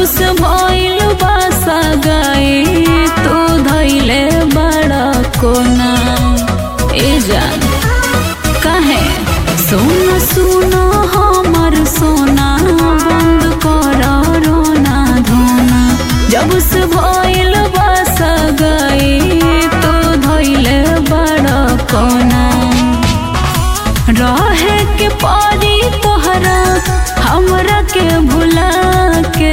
जब से भइल बासा गई तू धैले बड़ा कोना ए जान काहे सोना सुना हमर सोना बंद कर रोना धोना जब से भइल बासा गई तू धैले बड़ा कोना रहे के पारी तोहरा हमरा के भुला के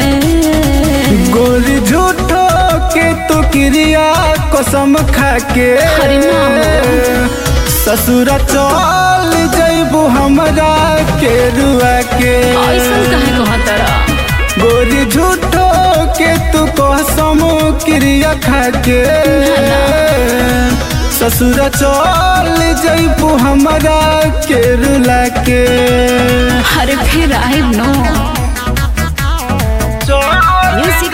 गोरी झूठो के तो क्रिया कसम खा के अरे ना ससुर चल जैबू हमरा के रुआ के ऐसन काहे कहतरा गोरी झूठो के तू कसम क्रिया खा के ससुर चल जैबू हमरा के रुला के अरे फिर आए नो म्यूजिक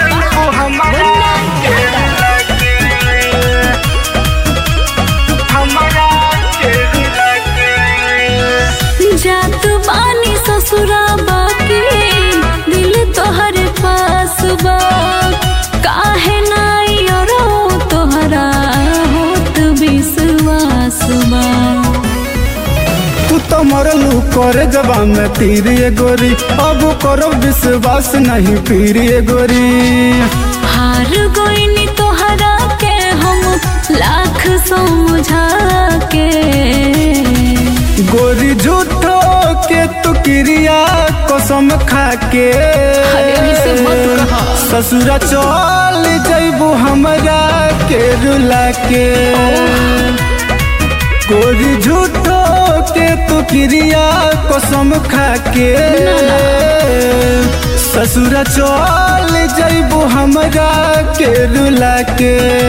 जात बानी ससुरा बाकी दिल तोहरे पास बा काहे नाई रो तोहरा होत विश्वास बा तू तो मरलू करे जबा में तीर ये गोरी अब करो विश्वास नहीं पीर ये गोरी हार गईनी तोहरा के हम लाख समझा के गोरी झूठो के तू क्रिया कसम खा के अरे ऐसे मत कहा। ससुरा चल जैबू हमरा के रुला के गोरी झूठो के तू क्रिया कसम खा के ससुरा चल जैबू हमरा के रुला के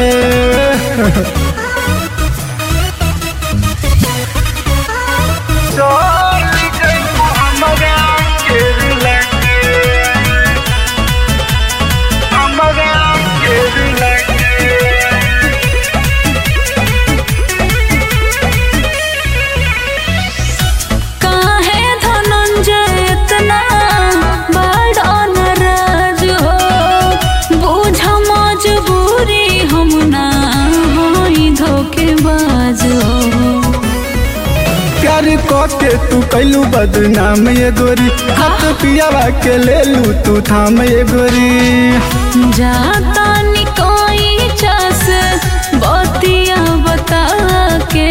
काहे धनंजय इतना बड़ा नाराज हो बुझ मजबूरी हम ना होई धोखेबाज हो प्यार के तू कैलू बदनाम ये गोरी हाथ पियावा के ले लू तू थाम ये गोरी जाता निकोई चस बतिया बता के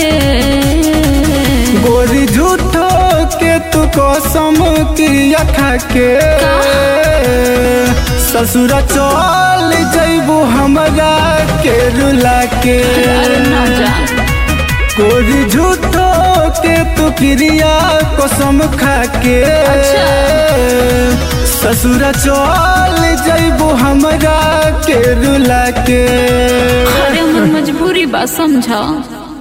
गोरी झूठो के तू कसम क्रिया खा के ससुरा चल जैबू हमरा के रुला के अरे ना जा गोरी झूठो के तू क्रिया कसम खा के अच्छा। ससुरा चल जैबू हमरा के रुला के अरे हमर मजबूरी बा समझा